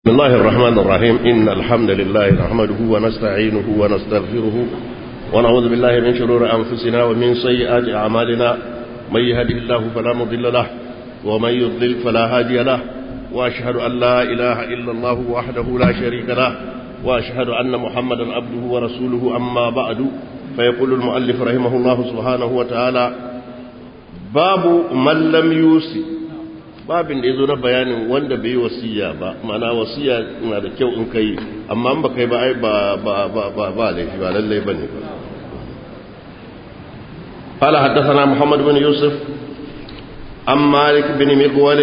بسم الله الرحمن الرحيم إن الحمد لله نحمده ونستعينه ونستغفره ونعوذ بالله من شرور أنفسنا ومن سيئات أعمالنا من يهده الله فلا مضل له ومن يضلل فلا هادي له وأشهد أن لا إله إلا الله وحده لا شريك له وأشهد أن محمدا عبده ورسوله أما بعد فيقول المؤلف رحمه الله سبحانه وتعالى باب من لم يوصي babin da ya zo na bayanin wanda bai wasiya ba mana wasiya na da kyau in kai amma ba kai ba ai ba ba ba ba ba laifi ba lallai bane ba قال حدثنا محمد بن يوسف عن مالك بن مقول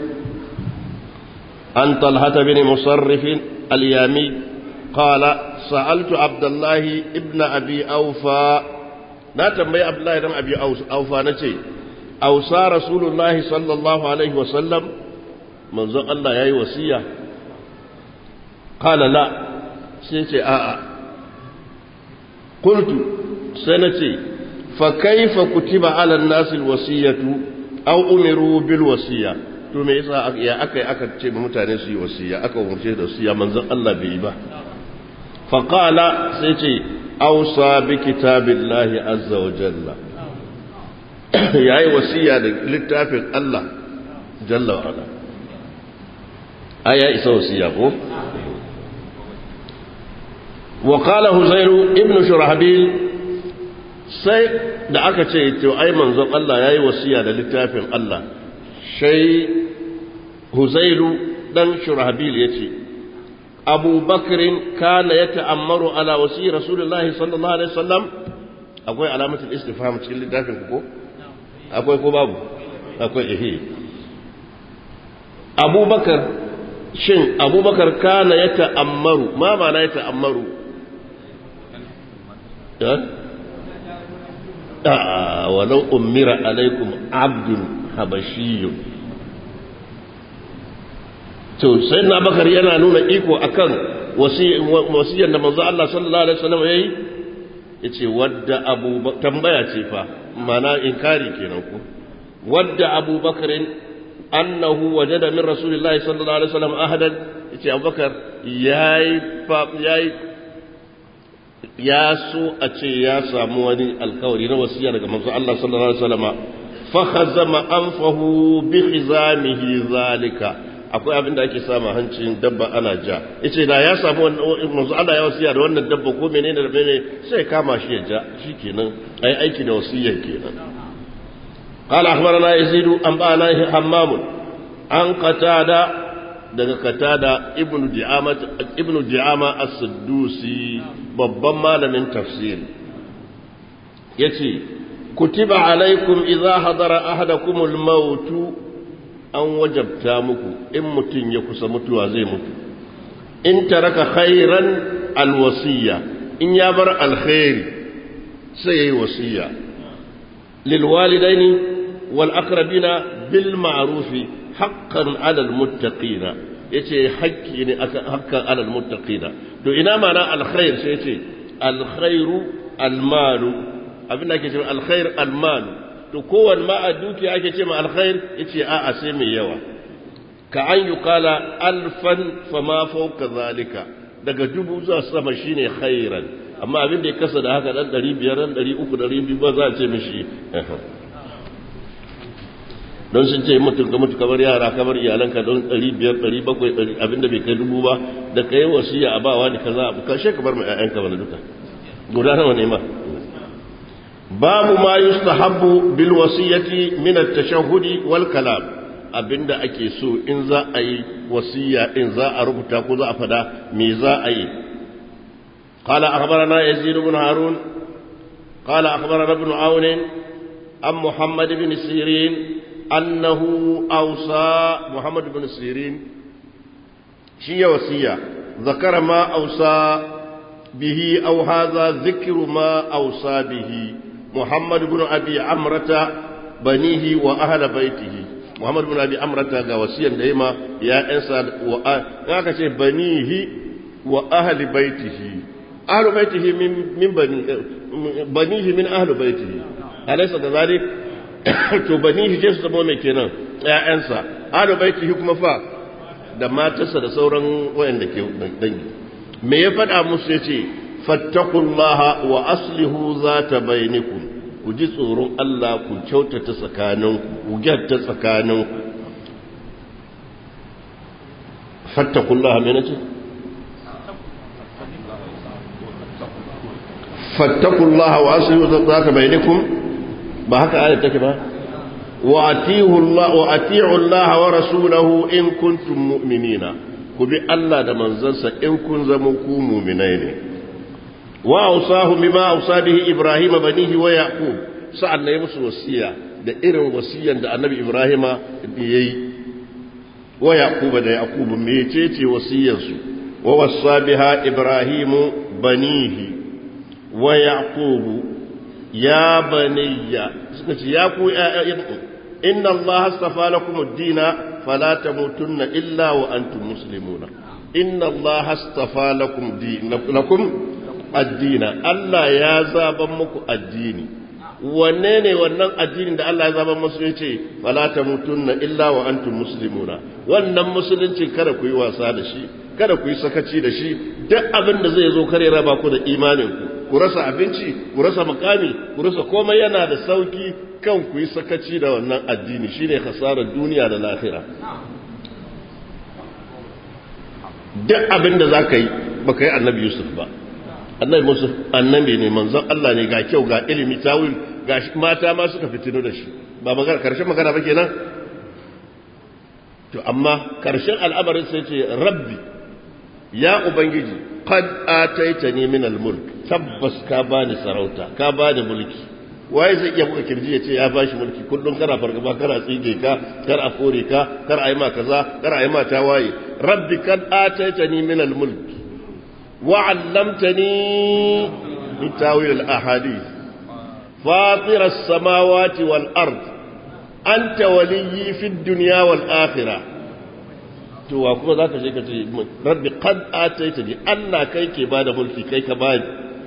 عن طلحة بن مصرف اليامي قال سألت عبد الله ابن أبي أوفى لا تنبي عبد الله بن أبي أوفى نتي أوصى رسول الله صلى الله عليه وسلم منذ الله يا وصية قال لا سيتي آآ قلت سنتي فكيف كتب على الناس الوصية أو أمروا بالوصية to me yasa ya aka aka ce mutane su yi wasiya aka umarce da wasiya manzon Allah bai yi ba fa qala sai ce awsa bi kitabillahi azza wa jalla ya yi wasiya da littafin Allah jalla wa ala a ya isa wasiya ko wa qala huzairu ibn shurahbil sai da aka ce to ai manzon Allah yayi wasiya da littafin Allah sai huzairu dan shurahbil yace Abu Bakrin kana yata'ammaru ala wasi Rasulullahi sallallahu alaihi wasallam akwai alamatul istifham cikin littafin ku ko akwai ko babu akwai ehe abubakar shin abubakar kana ya ta'ammaru ma mana ya ta'ammaru a walau ummira alaikum abdun habashiyun to sai na bakar yana nuna iko akan wasiyar da manzo Allah sallallahu alaihi wasallam yayi yace wadda abubakar tambaya ce fa mana inkari kenan ku wadda abubakar annahu wajada min rasulillahi sallallahu alaihi wasallam ahadan yace abubakar yayi yayi ya so a ce ya samu wani alkawari na wasiya daga manzo Allah sallallahu alaihi wasallam fa khazama anfahu bi khizamihi zalika akwai abin da ake sama hancin dabba ana ja yace da ya samu manzo Allah ya wasiya da wannan dabba ko menene da menene sai kama shi ya ja shikenan ai aiki da wasiyar kenan قال أخبرنا يزيد أنبأنا حمام عن قتادة daga katada ibnu di'ama ibnu di'ama as-siddusi babban malamin tafsiri yace kutiba alaikum idza hadara ahadakum al-maut an wajabta muku in mutun ya kusa mutuwa zai mutu in taraka khairan al-wasiyya in ya bar alkhairi sai yayi wasiya lil walidaini wal aqrabina bil ma'rufi haqqan 'ala al muttaqina yace haƙƙi ne haqqan 'ala al muttaqina to ina mana alkhair sai yace alkhairu almalu abin da ake cewa alkhair almalu to kowanne ma a dukiya ake ce ma alkhair yace a'a sai mai yawa ka an yuqala alfan fama fawqa zalika daga dubu zuwa sama shine khairan amma abin da ya kasa da haka dan 500 dan 300 200 ba za a ce mishi don sun ce mutum ka mutu kamar yara kamar iyalanka don 500 700 abinda bai kai dubu ba da kai wasiya a bawa ne kaza abu kashe ka bar ma ƴaƴanka bana duka guda nawa ne ma babu ma yustahabbu bil wasiyati min at-tashahhudi wal kalam abinda ake so in za a yi wasiya in za a rubuta ko za a fada me za a yi قال أخبرنا يزيد بن هارون قال أخبرنا ابن عون عن محمد بن سيرين أنه أوصى محمد بن سيرين شيء وصية ذكر ما أوصى به أو هذا ذكر ما أوصى به محمد بن أبي عمرة بنيه وأهل بيته محمد بن أبي عمرة وصيا دائما يا إنسان وأهل بنيه وأهل بيته أهل بيته من من بني بنيه من أهل بيته أليس كذلك to bani shi su zama mai kenan ƴaƴansa alu baitihi kuma fa da matarsa da sauran wayanda ke dangi me ya faɗa musu ya ce fattakullaha wa aslihu za ta bainikum ku ji tsoron Allah ku kyautata tsakaninku ku gyatta tsakaninku fattakullaha me nace fattakullaha wa aslihu za ta bainikum ba haka ayat take ba wa atihu Allah wa ati'u Allah wa rasulahu in kuntum mu'minina ku bi Allah da manzansa in kun zama ku mu'minai ne wa ausahu bima ausa bihi Ibrahim banihi wa Yaqub sa'an ne musu wasiya da irin wasiyan da Annabi Ibrahim yayi wa Yaqub da Yaqub mecece wasiyar su wa wasa biha Ibrahim banihi wa Yaqub ya baniya suka ce ya ku inna Allah astafa lakum ad-dina fala tamutunna illa wa antum muslimuna inna Allah astafa lakum dinakum ad-dina Allah ya zaban muku addini wanne ne wannan addinin da Allah ya zaban musu yace fala tamutunna illa wa antum muslimuna wannan musulunci kada ku yi wasa da shi kada ku yi sakaci da shi duk abin da zai zo kare raba ku da imanin ku ku rasa abinci ku rasa makami ku rasa komai yana da sauki kan ku yi sakaci da wannan addini shine hasarar duniya da lahira duk abin da za ka yi ba ka yi annabi yusuf ba annabi yusuf annabi ne manzon Allah ne ga kyau ga ilimi tawil ga mata ma suka fitino da shi ba magana karshen magana ba kenan to amma karshen al'amarin sai ce rabbi ya ubangiji qad ataitani min al-mulk tabbas ka bani sarauta ka bani mulki waye zai iya buga kirji ya ce ya bashi mulki kullum kana fargaba kana tsige ka kar a kore ka kar a yi ma kaza kar a yi ma tawaye rabbi kad ataitani min al-mulk wa 'allamtani min tawil al-ahadith fatir as-samawati wal ard anta waliyyi fi ad-dunya wal akhirah to wa kuma zaka je ka ce rabbi qad ataitani Allah kai ke bada mulki kai ka bani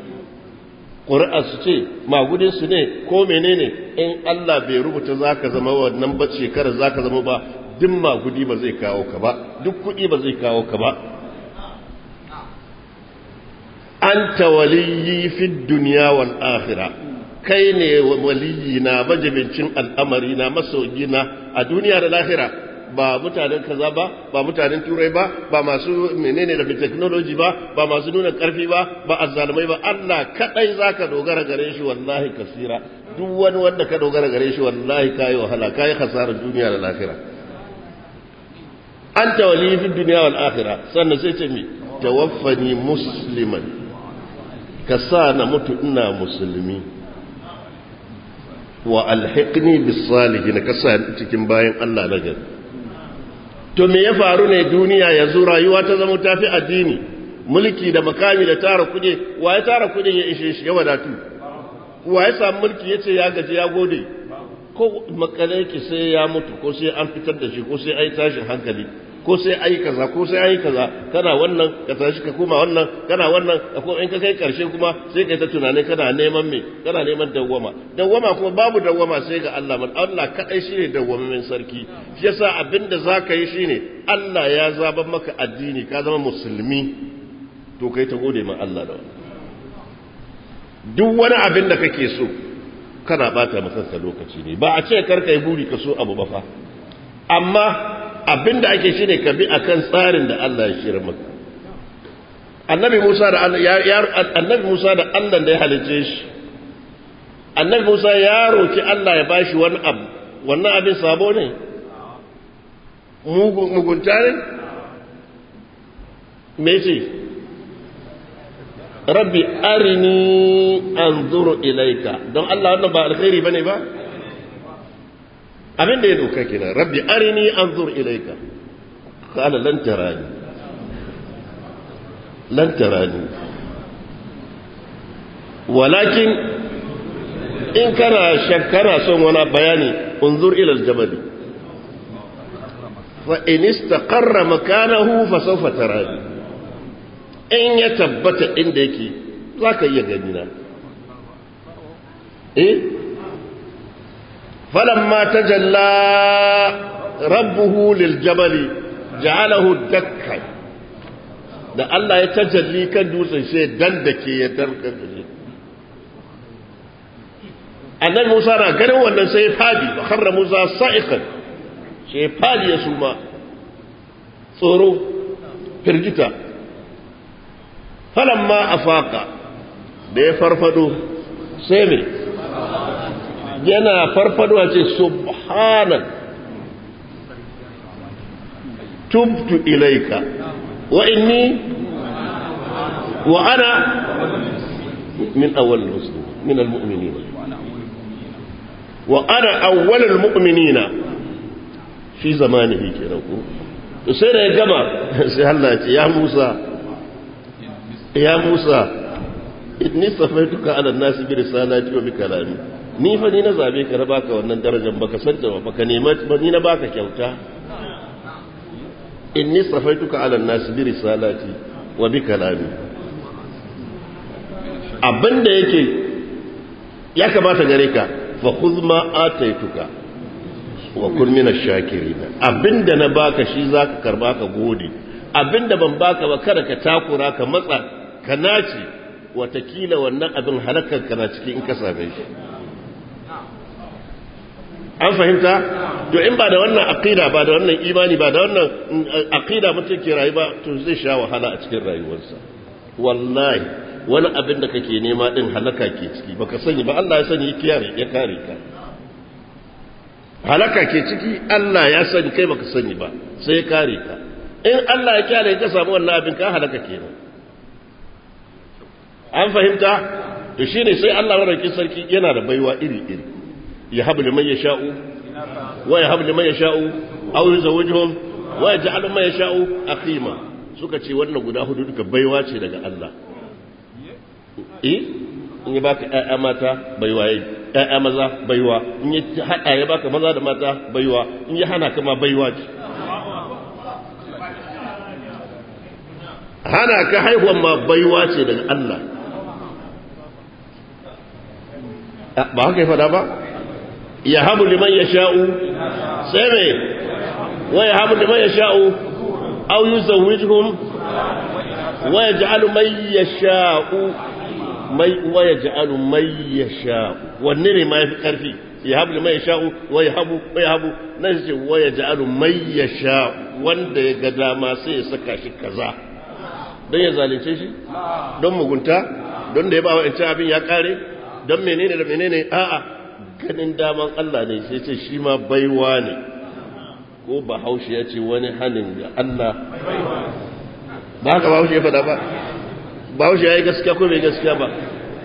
su ce magudinsu ne ko menene in Allah bai rubuta za ka zama wannan ba shekara za ka zama ba duk magudi ba zai kawo ka ba duk kuɗi ba zai kawo ka ba an tawaliyi fi duniya wal akhira kai ne waliyi na majabincin al'amari na masoyi na a duniya da lahira ba mutanen kaza ba ba mutanen turai ba ba masu menene da technology ba ba masu nuna karfi ba ba azzalumai ba Allah kadai zaka dogara gare shi wallahi kasira duk wani wanda ka dogara gare shi wallahi kai wahala kai hasarar duniya da lahira anta wali fi dunya wal akhirah sannan sai ce mi tawaffani musliman ka sa na mutu ina musulmi wa alhiqni bis salihin ka sa cikin bayan Allah na gari to me ya faru ne duniya yanzu rayuwa ta zama tafi addini mulki da makami da tara kuɗi wa ya tara kuɗin ya ishe shi ya wadatu wa ya samu mulki ya ce ya gaji ya gode ko makale ki sai ya mutu ko sai an fitar da shi ko sai ai tashin hankali ko sai ai kaza ko sai ai kaza kana wannan ka tashi ka koma wannan kana wannan ko in ka kai karshe kuma sai kai ta tunani kana neman me kana neman dawwama dawwama kuma babu dawwama sai ga Allah man Allah kadai shine dawwamamin sarki shi yasa abinda zaka yi shine Allah ya zaban maka addini ka zama musulmi to kai ta gode ma Allah da wannan duk wani abin da kake so kana bata maka lokaci ne ba a ce karka yi buri ka so abu ba fa amma abin da ake shi ne ka bi akan tsarin da Allah ya shirya maka annabi Musa da Allah ya annabi Musa da Allah da ya halice shi annabi Musa ya roki Allah ya bashi wani abu wannan abin sabo ne mugunta ne me ce rabbi arini anzuru ilaika don Allah wannan ba alkhairi bane ba abin da ya doka kenan rabbi arini anzur ilaika qala lan tarani lan tarani walakin in kana shakkara son wani bayani unzur ila aljabal fa in istaqarra makanahu fa sawfa tarani in ya tabbata inda yake zaka iya gani na eh فلما تجلى ربه للجبل ja'alahu dakkan da Allah ya tajalli kan dutsen sai dan da ke ya darkar da shi annabi Musa na ganin wannan sai fadi ba kharra Musa sa'iqan sai fadi ya suma tsoro firgita falamma afaka da ya farfado sai me yana farfado ce subhanak tubtu ilaika wa inni wa ana min awwal muslim min almu'minin wa ana awwal almu'minina fi zamanihi kenan ko sai da ya gama sai Allah ya ce ya Musa ya Musa inni safaituka ala nasi bi risalati wa bi kalami ni fa ni na zabe ka na baka wannan darajar baka san ta baka nema ba ni na baka kyauta inni safaituka ala nasi bi risalati wa bi kalami abinda yake ya kamata gare ka fa khudh ma ataituka wa kun min ash-shakirin abinda na baka shi zaka karba ka gode abinda ban baka ba kada ka takura ka matsa ka naci watakila wannan abin halakar ka na cikin in ka same shi an fahimta to in ba da wannan aqida ba da wannan imani ba da wannan aqida mutum ke rayu ba to zai sha wahala a cikin rayuwarsa wallahi wani abin da kake nema din halaka ke ciki baka sani ba Allah ya sani ya kare ka halaka ke ciki Allah ya sani kai baka sani ba sai ya kare ka in Allah ya kyale ka samu wannan abin ka halaka kenan an fahimta to shine sai Allah madaukakin sarki yana da baiwa iri iri ya habu liman yasha'u wa ya habu liman yasha'u aw yuzawwijuhum wa yaj'alu man yasha'u aqima suka ce wannan guda hudu duka baiwa ce daga Allah eh in ya baka ƴaƴa mata baiwa yayi ƴaƴa maza baiwa in ya hada ya baka maza da mata baiwa in ya hana kama baiwa ce hana ka haihuwan ma baiwa ce daga Allah ba haka ya fada ba ya habu liman ya sha'u sai mai wa ya habu liman ya sha'u au yi zawujhum wa ya ja'alu mai ya sha'u wa ya ja'alu mai ya sha'u wanne ne ma ya fi ƙarfi ya habu liman ya sha'u wa ya habu wa ya habu na ce wa ya ja'alu mai ya sha'u wanda ya ga dama sai ya saka shi kaza don ya zalunce shi don mugunta don da ya ba wa abin ya kare don menene da menene a'a ganin daman Allah ne sai ce shi ma baiwa ne ko bahaushe ya ce wani hannun ga Allah ba haka bahaushe ya faɗa ba bahaushe ya yi gaskiya ko bai gaskiya ba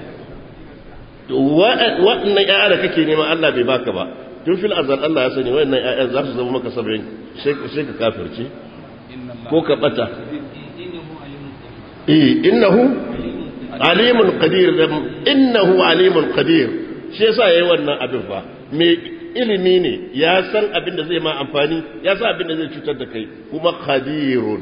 waɗannan ‘ya'ya da kake nema Allah bai baka ba tun fil azal Allah ya sani waɗannan ‘ya'ya za su zama maka sabbin sai ka kafirce ko ka ɓata innahu alimun qadir innahu alimun qadir shi yasa yayi wannan abin fa me ilimi ne ya san abin da zai ma amfani ya san abin da zai cutar da kai kuma qadirun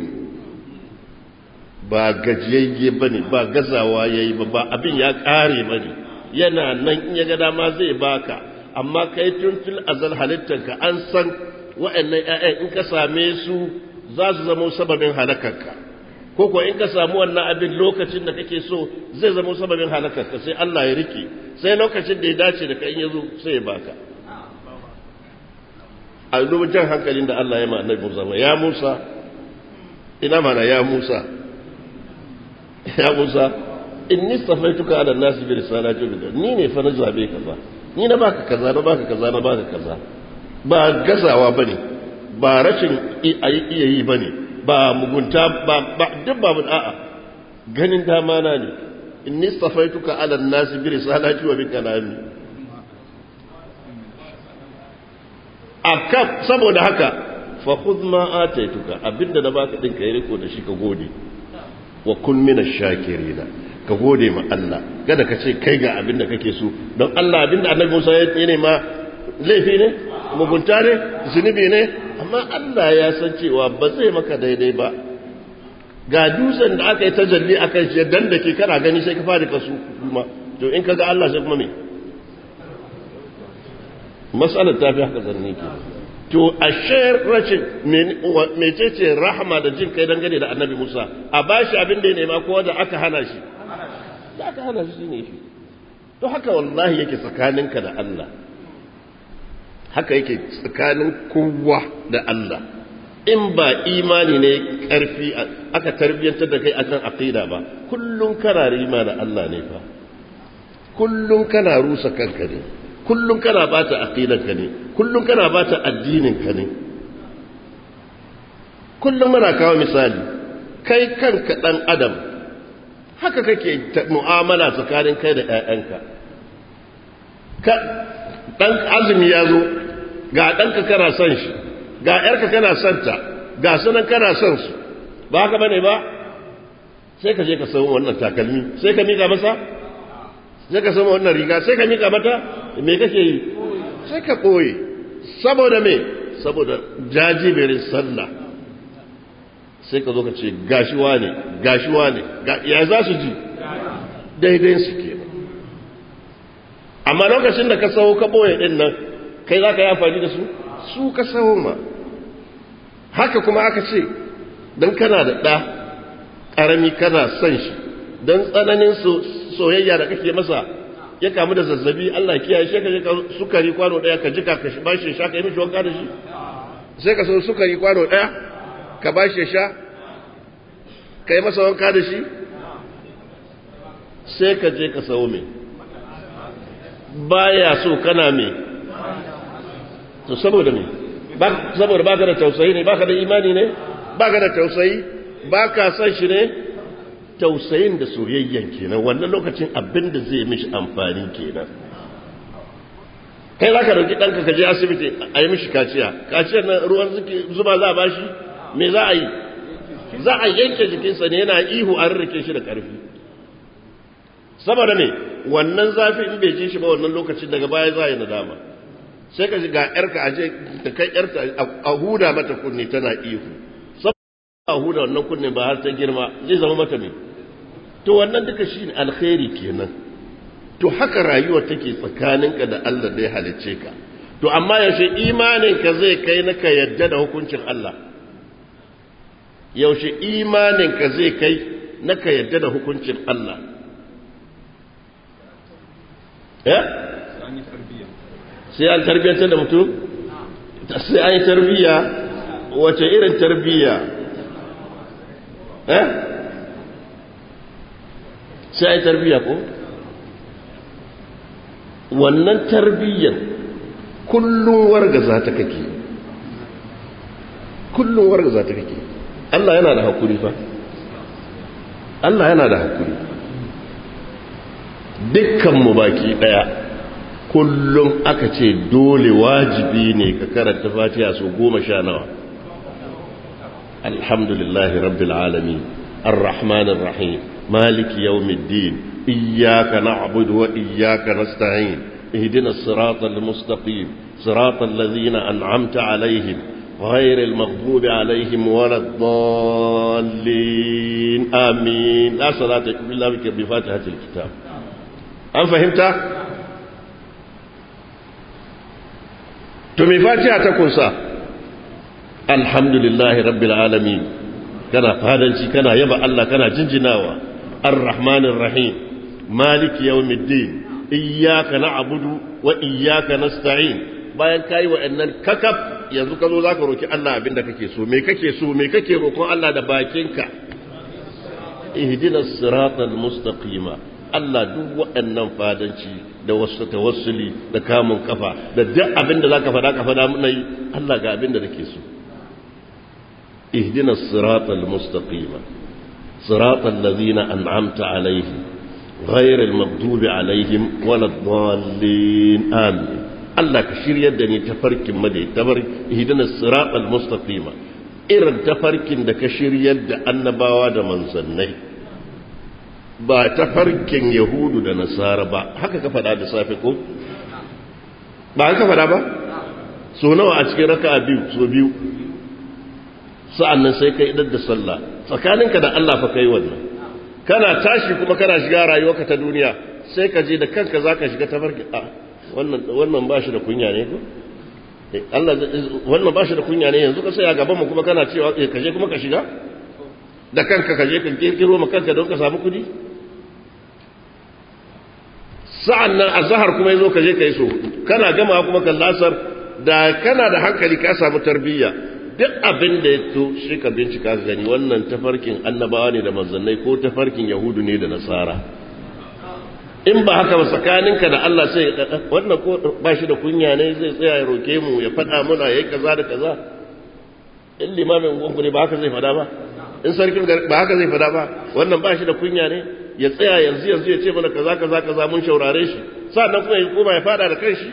ba gajiyayye bane ba gazawa yayi ba ba abin ya kare bane yana nan in ya ga dama zai baka amma kai tun fil azal halittanka an san wa'annan ƴaƴan in ka same su za su zama sababin halakarka ko ko in ka samu wannan abin lokacin da kake so zai zama sababin halakarka sai Allah ya rike sai lokacin da ya dace da kai ya zo sai ya baka a duba jan hankalin da Allah ya ma annabi Musa ya Musa ina mana ya Musa ya Musa inni safaituka ala nasi bi risalati bi ni ne fa na zabe ka ba ni na baka kaza na baka kaza na baka kaza ba gazawa bane ba rashin iya yi bane ba mugunta ba duk ba a'a ganin dama na ne inni safaituka ala nasi bi risalati wa bi kalami akab saboda haka fa khudh ma ataituka abinda na baka din kai riko da shi ka gode wa kun min ash-shakirina ka gode ma Allah kada ka ce kai ga abinda kake so don Allah abinda Annabi Musa ya yi ma laifi ne mugunta ne zunubi ne amma Allah ya san cewa ba zai maka daidai ba ga dutsen da aka yi tajalli a kan shi dan da ke kana gani sai ka fara kasu kuma to in ka ga Allah sai kuma me matsalar ta fi haka zanne ke to ashe rashin mecece rahama da jin kai dangane da annabi Musa a bashi abin da ya nema ko da aka hana shi da aka hana shi ne shi to haka wallahi yake tsakaninka da Allah haka yake tsakanin kowa da Allah in ba imani ne karfi aka tarbiyyantar da kai akan aqida ba kullun kana rima da Allah ne fa kullun kana rusa kanka ne kullun kana bata aqidanka ne kullun kana bata addininka ne kullum muna kawo misali kai kanka dan adam haka kake mu'amala tsakanin kai da ƴaƴanka ka dan azumi ya zo ga ɗanka kana son shi ga ƴarka kana son ta ga sunan kana son su ba haka bane ba sai ka je ka samu wannan takalmi sai ka mika masa sai ka samu wannan riga sai ka mika mata me kake yi sai ka ɓoye saboda me saboda jajiberin sallah sai ka zo ka ce gashiwa ne gashiwa ne ya za su ji daidai su ke amma lokacin da ka sawo ka ɓoye ɗin nan kai za ka yi amfani da su su ka sawo ma haka kuma aka ce don kana da ɗa ƙarami kana son shi don tsananin soyayya da kake masa ya kamu da zazzabi Allah kiyaye shi ka je ka sukari kwano ɗaya ka jika ka ba shi sha ka yi mishi wanka da shi sai ka so sukari kwano ɗaya ka ba shi sha ka yi masa wanka da shi sai ka je ka sau me baya so kana me to saboda me saboda baka da tausayi ne baka da imani ne baka da tausayi baka san shi ne tausayin da soyayyen kenan wannan lokacin abin da zai mishi amfani kenan kai za ka dauki ɗanka ka je asibiti a yi mishi kaciya kaciyar na ruwan zuba za a bashi me za a yi za a yanke jikinsa ne yana ihu a rarrake shi da ƙarfi saboda ne wannan zafi in bai ji shi ba wannan lokacin daga baya za a yi nadama sai ka ji ga yarka a je ta kai yarta a huda mata kunne tana ihu saboda a huda wannan kunne ba har ta girma zai zama mata ne to wannan duka shi ne alkhairi kenan to haka rayuwar take tsakaninka da Allah da ya halicce ka to amma yaushe imaninka zai kai na ka yadda da hukuncin Allah yaushe imaninka zai kai na ka yadda da hukuncin Allah ya? sai an tarbiyyantar da mutum? sai an yi tarbiyya wace irin tarbiyya eh? sai an yi tarbiyya ko? wannan tarbiyyar kullum wargaza ta kake kullum wargaza ta kake Allah yana da hakuri fa Allah yana da hakuri dukkanmu baki daya kullum aka ce dole wajibi ne ka karanta fatiha so goma sha nawa alhamdulillahi rabbil alamin arrahmanir rahim maliki yawmiddin iyyaka na'budu wa iyyaka nasta'in اهدنا الصراط المستقيم صراط الذين أنعمت عليهم غير المغضوب عليهم ولا الضالين آمين لا صلاة إلا بك بفاتحة الكتاب أم فهمت؟ تمي فاتحة تكون صح الحمد لله رب العالمين كان فادنشي كان يبا الله كان جنجناوا الرحمن الرحيم مالك يوم الدين iyyaka na'budu wa iyyaka nasta'in bayan kai wa'annan kakaf yanzu ka zo zaka roki Allah abinda kake so me kake so me kake roƙon Allah da bakinka ihdinas siratal mustaqima Allah duk waɗannan fadanci da wasu tawassuli da kamun kafa da duk abinda zaka faɗa ka faɗa mun yi Allah ga abinda nake so ihdinas siratal mustaqima siratal ladzina an'amta alaihim غير المغضوب عليهم ولا الضالين آمين الله كشير يدني تفرك مدي تفرك هدنا الصراط المستقيم إرن تفرك دا كشير يد النباوة دا منزني با تفرك يهود دا نصارى با هكا كفدا دا سافكم با هكا فدا با so nawa a cikin raka biyu so biyu sa'an nan sai kai idar da sallah tsakaninka da Allah fa kai wannan kana tashi kuma kana shiga rayuwarka ta duniya sai ka je da kanka za ka shiga ta farki a wannan ba shi da kunya ne ko Allah wannan ba shi da kunya ne yanzu ka saya gaban mu kuma kana cewa ka je kuma ka shiga da kanka ka je ka kirkiro ma kanka don ka samu kudi sa'an nan azhar kuma yazo ka je ka yi so kana gama kuma kan lasar da kana da hankali ka samu tarbiyya duk abin da ya to shi ka bincika ka gani wannan tafarkin annabawa ne da manzannai ko tafarkin yahudu ne da nasara in ba haka ba tsakaninka da Allah sai wannan ko ba shi da kunya ne zai tsaya ya roke mu ya faɗa muna yayi kaza da kaza in limamin gungu ne ba haka zai faɗa ba in sarkin ba haka zai faɗa ba wannan ba shi da kunya ne ya tsaya yanzu yanzu ya ce mana kaza kaza kaza mun shaurare shi sa'annan kuma ya koma ya faɗa da kanshi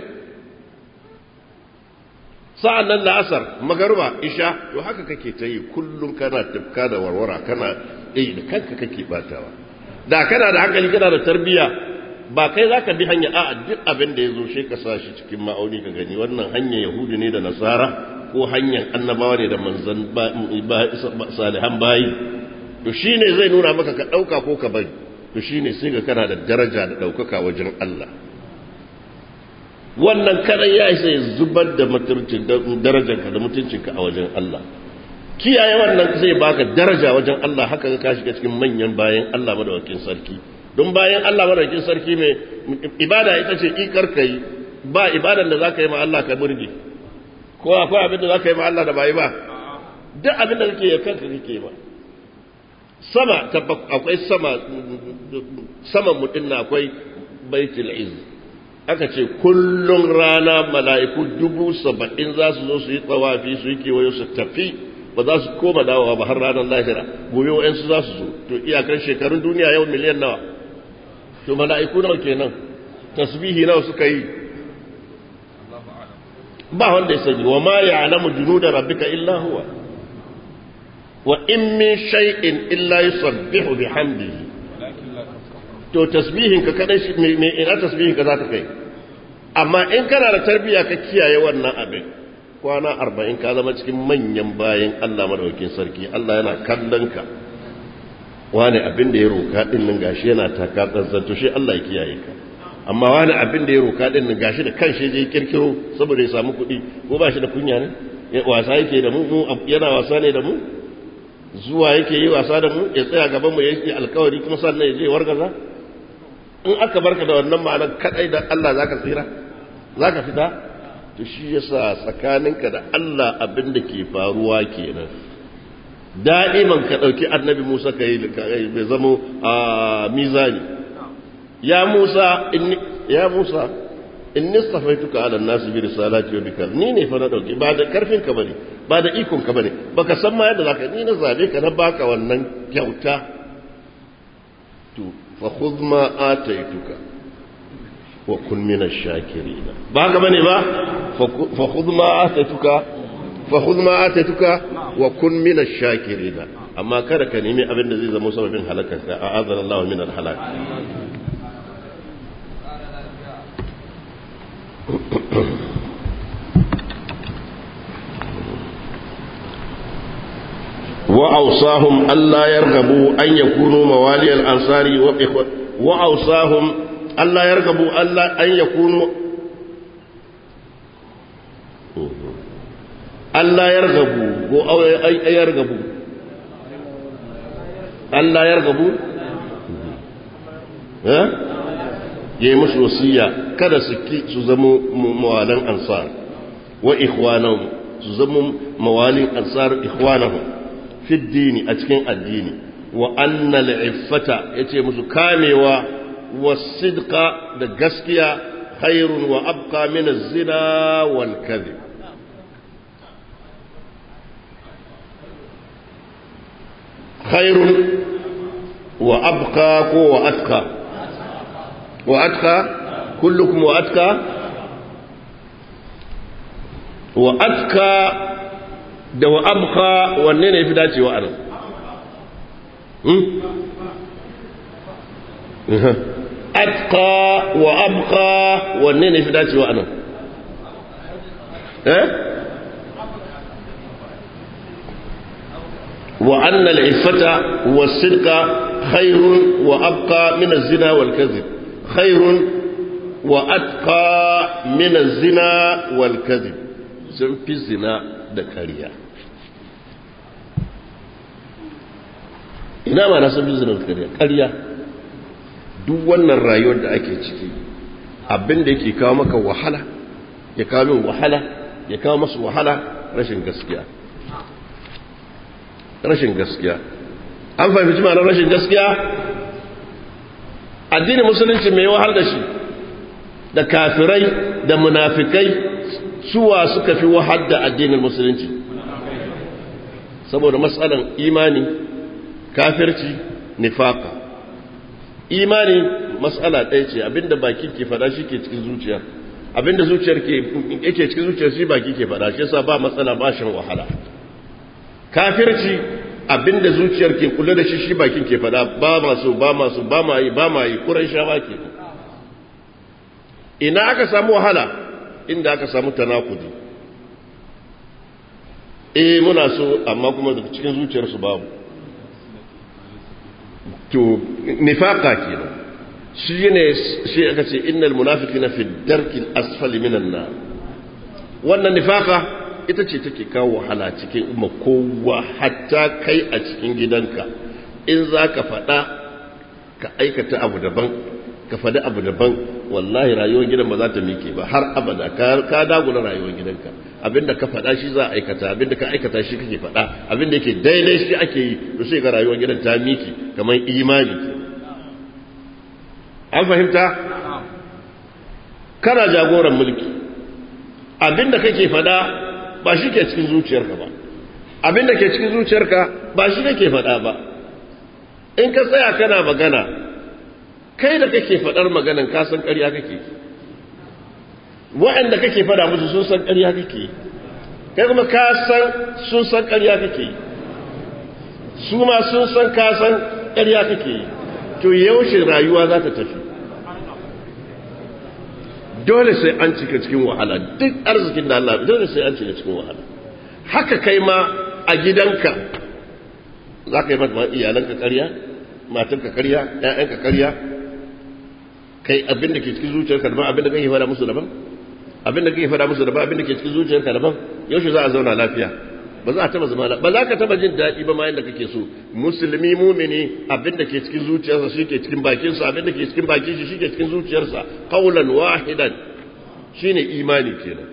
sa'an nan la'asar magaruba isha to haka kake ta yi kullum kana tafka da warwara kana ɗaya da kanka kake batawa da kana da hankali kana da tarbiyya ba kai za ka bi hanya a duk abin da ya zo shi ka sa shi cikin ma'auni ka gani wannan hanyar yahudu ne da nasara ko hanyar annabawa ne da manzan salihan bayi to shi ne zai nuna maka ka ɗauka ko ka bari to shi ne sai ga kana da daraja da ɗaukaka wajen Allah wannan karan ya isa ya zubar da darajarka da mutuncinka a wajen Allah kiyaye wannan zai baka daraja wajen Allah haka ka shiga cikin manyan bayan Allah madawakin sarki don bayan Allah madawakin sarki mai ibada ita ce ikar kai ba ibadan da zaka yi ma Allah ka burge ko akwai abin da zaka yi ma Allah da bai ba duk abin da kake yi kanka kake ba sama akwai sama sama mutum na akwai baitul izz aka ce kullum rana mala'iku dubu saba'in za su zo su yi tsawafi su yi kewayo su tafi ba za su koma dawowa ba har ranar lahira gobe wa'yansu za su zo to iyakar shekarun duniya yau miliyan nawa to mala'iku nawa kenan tasbihi nawa suka yi ba wanda ya sani wa ma ya alamu junu da rabbika illa huwa wa in min shay'in illa yusabbihu bihamdihi to tasbihin ka kadai shi me ina tasbihin ka za ta kai amma in kana da tarbiya ka kiyaye wannan abin kwana arba'in ka zama cikin manyan bayan Allah madaukakin sarki Allah yana kallon ka wani abin da ya roka din nan gashi yana taka tsantsan to shi Allah ya kiyaye ka amma wani abin da ya roka din nan gashi da kanshi je kirkiro saboda ya samu kuɗi ko ba shi da kunya ne wasa yake da mu yana wasa ne da mu zuwa yake yi wasa da mu ya tsaya gaban mu yake alkawari kuma sannan ya je wargaza in aka barka da wannan ma'anar kadai da Allah zaka tsira zaka fita to shi yasa tsakaninka da Allah abin da ke faruwa kenan da'iman ka dauki annabi Musa ka yi bai zamo a mizani ya Musa inni ya Musa inni stafaituka ala nasi bi risalati wa bikal ni ne fa na dauki ba da karfin ka bane ba da ikon ka bane baka san ma yadda zaka ni na zabe ka na baka wannan kyauta to fa khudh ma ataituka wa kun min ash-shakirin ba ga bane ba fa khudh ma ataituka fa khudh ma ataituka wa kun min ash-shakirin amma kada ka nemi abin da zai zama sababin halakarka a'azana Allah min al-halak وأوصاهم ألا يرغبوا أن يكونوا موالي الأنصار وإخوة وأوصاهم ألا يرغبوا ألا أن يكونوا ألا يرغبوا أو أي يرغبوا ألا يرغبوا ها yayi musu wasiya kada su ki su zama mawalan ansar wa ikhwanahum su zama mawalin ansar ikhwanahum fi dini a cikin addini wa annal iffata yace musu kamewa wasidqa da gaskiya khairun wa abqa min az-zina wal kadhib khairun wa abqa ko wa atqa wa atqa kullukum wa atqa wa atqa da wa abqa wanne ne fi dacewa a nan atqa wa abqa wanne ne fi dacewa a nan eh wa anna al-iffata was-sidqa khairun wa abqa min az-zina wal-kadhib khairun wa atqa min az-zina wal-kadhib sun fi zina da ƙarya ina ma na sun fi zina da ƙarya ƙarya duk wannan rayuwar da ake ciki abin da yake kawo maka wahala ya kawo min wahala ya kawo masu wahala rashin gaskiya rashin gaskiya an fahimci ma'anar rashin gaskiya addinin musulunci mai wahal da shi da kafirai da munafikai suwa suka fi wahal da addinin musulunci saboda matsalan imani kafirci nifaka imani matsala ɗaya ce abinda baki ke fada shi ke cikin zuciya abinda zuciyar ke yake cikin zuciyar shi baki ke fada shi yasa ba matsala ba shan wahala kafirci abinda zuciyar ke kula da shi shi bakin ke fada ba masu ba masu ba ma yi ba ma yi kuran shawa ke ina aka samu wahala inda aka samu tanakudi eh muna so amma kuma daga cikin zuciyarsu babu to nifaka kenan shi ne shi aka ce innal munafiqina fi darkil asfali minan nar wannan nifaka ita ce take kawo wahala cikin umma kowa hatta kai a cikin gidanka in za ka faɗa ka aikata abu daban ka faɗi abu daban wallahi rayuwar gidan ba za ta mike ba har abada ka dagula rayuwar gidanka abinda ka faɗa shi za a aikata abinda ka aikata shi kake faɗa abinda yake daidai shi ake yi to sai ga rayuwar gidan ta mike kamar imani an fahimta kana jagoran mulki abinda kake faɗa ba shi ke cikin zuciyarka ba abin da ke cikin zuciyarka ba shi kake faɗa ba in ka tsaya kana magana kai da kake faɗar maganan ka san ƙarya kake waɗanda kake faɗa musu sun san ƙarya kake kai kuma ka san sun san ƙarya kake su ma sun san ka san ƙarya kake to yaushe rayuwa za ta tafi dole sai an cika cikin wahala duk arzikin da Allah dole sai an cika cikin wahala haka kai ma a gidanka za ka yi mata iyalanka karya matanka karya ƴaƴanka karya kai abin da ke cikin zuciyarka daban abin da kake fada musu daban abin da kake fada musu daban abin da ke cikin zuciyarka daban yaushe za a zauna lafiya ba za a taba zama ba za ka taba jin daɗi ba ma yadda kake so musulmi mumini abin da ke cikin zuciyarsa shi ke cikin bakinsa abin da ke cikin bakin shi shi ke cikin zuciyarsa qaulan wahidan shine imani kenan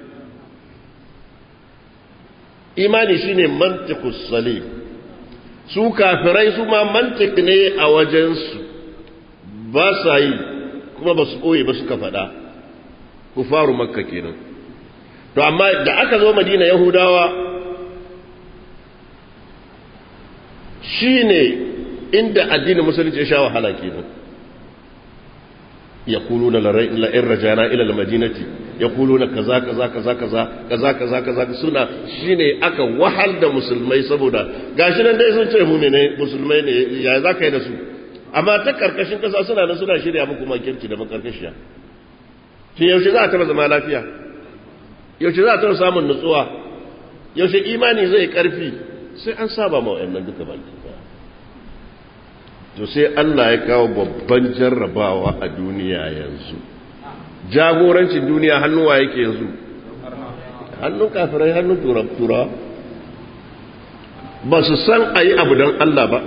imani shine mantiqus salim su kafirai su ma mantiq ne a wajensu ba sa yi kuma ba su ɓoye ba suka faɗa kufaru makka kenan to amma da aka zo madina yahudawa shi ne inda addinin musulunci ya sha wahala kenan يقولون لئن رجعنا الى المدينه يقولون كذا كذا كذا كذا كذا كذا كذا suna shine aka wahal da musulmai saboda gashi nan dai sun ce mu ne musulmai ne ya za ka yi da su amma ta karkashin kasa suna nan suna shirya muku makirci da makarkashiya shi yaushe za a taba zama lafiya yaushe za a taba samun nutsuwa yaushe imani zai karfi sai an saba ma wayannan duka baki to sai Allah ya kawo babban jarrabawa a duniya yanzu jagorancin duniya hannuwa yake yanzu hannun kafirai hannun tura ba su san a yi abu don Allah ba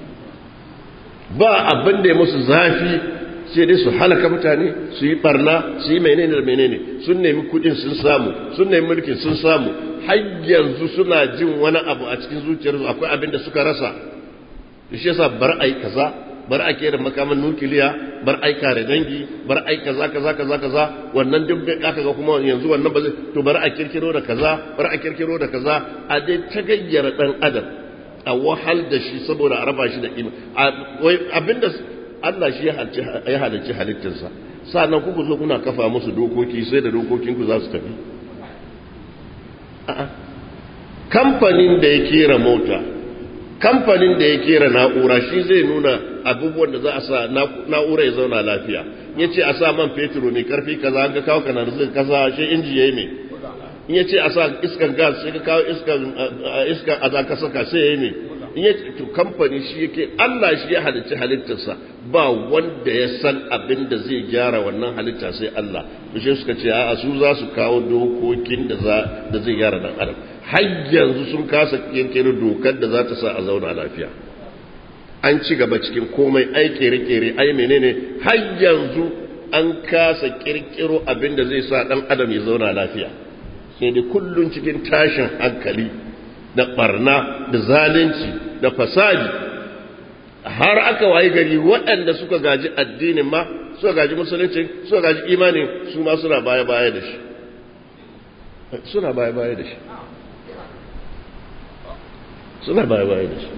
ba abin da ya musu zafi sai dai su halaka mutane su yi barna su yi menene da menene sun nemi kudin sun samu sun nemi mulkin sun samu har yanzu suna jin wani abu a cikin zuciyarsu akwai abin da suka rasa shi yasa bar ai kaza bar a kera makaman nukiliya bar ai kare dangi bar ai kaza kaza kaza kaza wannan duk da aka ga kuma yanzu wannan ba zai to bar a kirkiro da kaza bar a kirkiro da kaza a dai ta gayyara dan adam a wahal da shi saboda a raba shi da ima abinda Allah shi ya halicci halittarsa sannan kuku zo kuna kafa musu dokoki sai da dokokinku za su tafi kamfanin da ya kera mota kamfanin da ya kera na'ura shi zai nuna abubuwan da za a sa na'ura ya zauna lafiya ya ce a sa man fetur mai karfi kaza an ga kawo kanar zai kasa shi inji ya yi mai in ya ce a sa iskan gas sai ka kawo iskan a za ka saka sai ya yi mai in ya to kamfani shi yake Allah shi ya halicci halittarsa ba wanda ya san abin da zai gyara wannan halitta sai Allah to shi suka ce a'a su za su kawo dokokin da za da zai gyara dan adam har yanzu sun kasa kirkiro dokar da za ta sa a zauna lafiya an ci gaba cikin komai ai kere-kere ai menene har yanzu an kasa kirkiro abin da zai sa dan adam ya zauna lafiya sai dai kullun cikin tashin hankali da barna da zalunci da fasadi har aka wayi gari waɗanda suka gaji addinin ma suka gaji musulunci suka gaji imanin su ma suna baya-baya da shi suna baya-baya da shi suna baya-baya da shi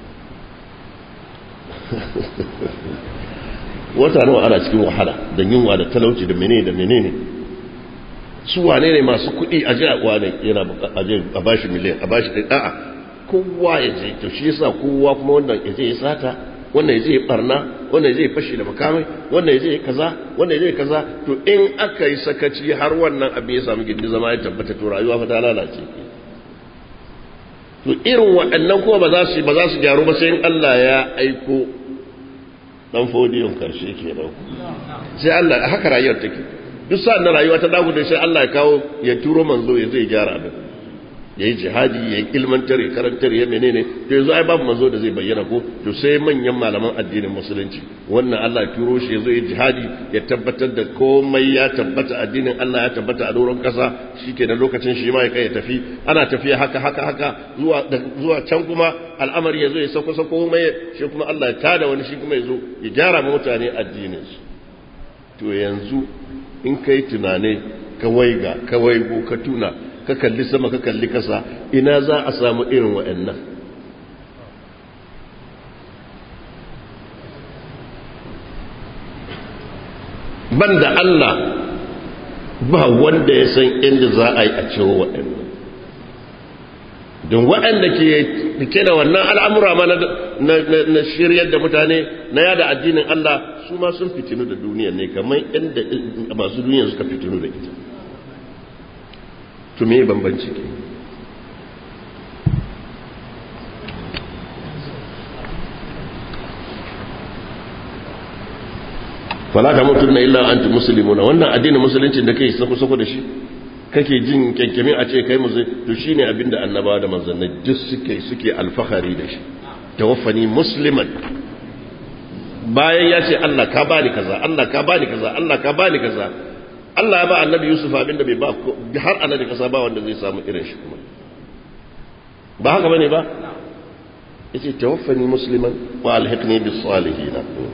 wata nawa ana cikin wahala da yunwa da talauci da menene da menene su wane ne masu kuɗi a ji a wane yana a bashi miliyan a bashi ɗin a'a kowa ya je to shi yasa kowa kuma wannan ya je ya sata wannan ya je ya barna wannan ya je ya fashi da makamai wannan ya je ya kaza wannan ya je ya kaza to in aka yi sakaci har wannan abin ya samu gindi zama ya tabbata to rayuwa fa ta lalace to irin waɗannan kuma ba za su ba za su gyaru ba sai in Allah ya aiko dan fodiyon karshe kenan sai Allah haka rayuwar take duk sa'an da rayuwa ta dagu da sai Allah ya kawo ya turo manzo ya zai gyara abin ya yi jihadi ya yi ilmantar ya karantar ya menene to yanzu ai babu manzo da zai bayyana ko to sai manyan malaman addinin musulunci wannan Allah ya turo shi ya zo ya jihadi ya tabbatar da komai ya tabbata addinin Allah ya tabbata a doron kasa shikenan lokacin shi ma ya kai ya tafi ana tafiya haka haka haka zuwa zuwa can kuma al'amari ya zo ya sauko sauko komai shi kuma Allah ya tada wani shi kuma ya zo ya gyara mutane addinin su to yanzu in kai tunane ka waiga ka waigo ka tuna ka kalli sama ka kalli kasa ina za a samu irin wa'annan banda Allah ba wanda ya san inda za a yi a cewa waɗannan don waɗanda ke da wannan al'amura ma na shiryar da mutane na yada addinin Allah su ma sun fitinu da duniya ne kamar inda masu duniya suka fitinu da ita to me bambanci ke fala ta mutu na illa anti muslimuna wannan addinin musulunci da kai sako sako da shi kake jin kyankyami a ce kai musu to shine abinda annabawa da manzannai duk suke suke alfahari da shi tawaffani musliman bayan ya ce Allah ka bani kaza Allah ka bani kaza Allah ka bani kaza Allah ya ba annabi Yusuf abinda bai ba har annabi kasa ba wanda zai samu irin shi kuma ba haka bane ba yace tawaffani musliman wa alhiqni bis salihin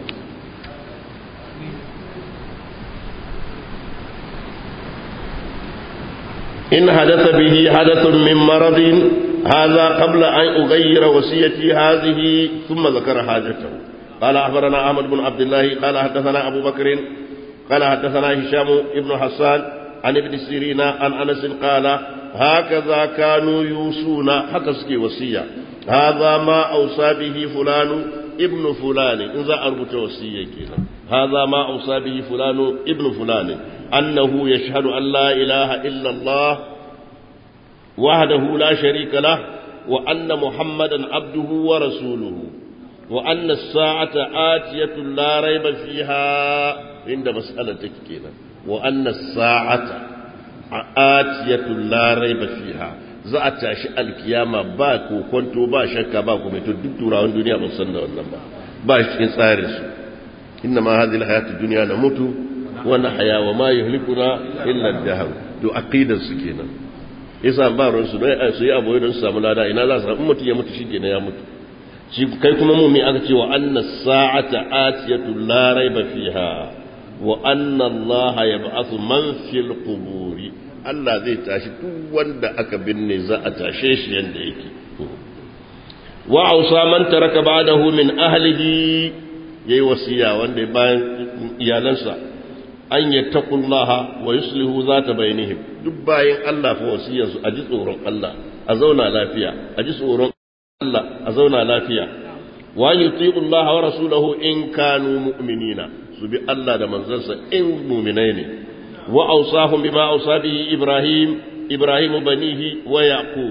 إن حدث به حدث من مرض هذا قبل أن أغير وصيتي هذه ثم ذكر حاجته قال أخبرنا أحمد بن عبد الله قال حدثنا أبو بكر قال حدثنا هشام بن حسان عن ابن سيرين عن أنس قال هكذا كانوا يوصون حكسك وصية هذا ما أوصى به فلان ابن فلان إن ذا أربط وصية كذا هذا ما أوصى به فلان ابن فلان أنه يشهد أن لا إله إلا الله وحده لا شريك له وأن محمدا عبده ورسوله وأن الساعة آتية لا ريب فيها عند مسألة كده وأن الساعة آتية لا ريب فيها za a tashi alkiyama ba ko kwanto ba shakka ba kuma to duk turawan duniya ba san da wannan ba ba shi cikin tsarin su inna ma hadhihi alhayatu dunya namutu wa nahya wa ma yuhlikuna illa ad-dahr to aqidar su kenan yasa ba ruwan su dai su yi abu don su samu lada ina za su samu mutum ya mutu shikenan ya mutu shi kai kuma mu'min aka ce wa anna sa'ata atiyatu la raiba fiha wa anna allaha yab'athu man fil quburi Allah zai tashi duk wanda aka binne za a tashe shi yanda yake wa ausa man taraka ba'dahu min ahlihi yayi wasiya wanda bayan iyalansa an yattaqullaha wa yuslihu zata bainihim duk bayan Allah fa wasiyar su aji tsoron Allah a zauna lafiya aji tsoron Allah a zauna lafiya wa yuti'u Allah wa rasulahu in kanu mu'minina su bi Allah da manzansa in mu'minai ne وأوصاهم بما أوصى به إبراهيم إبراهيم بنيه ويعقوب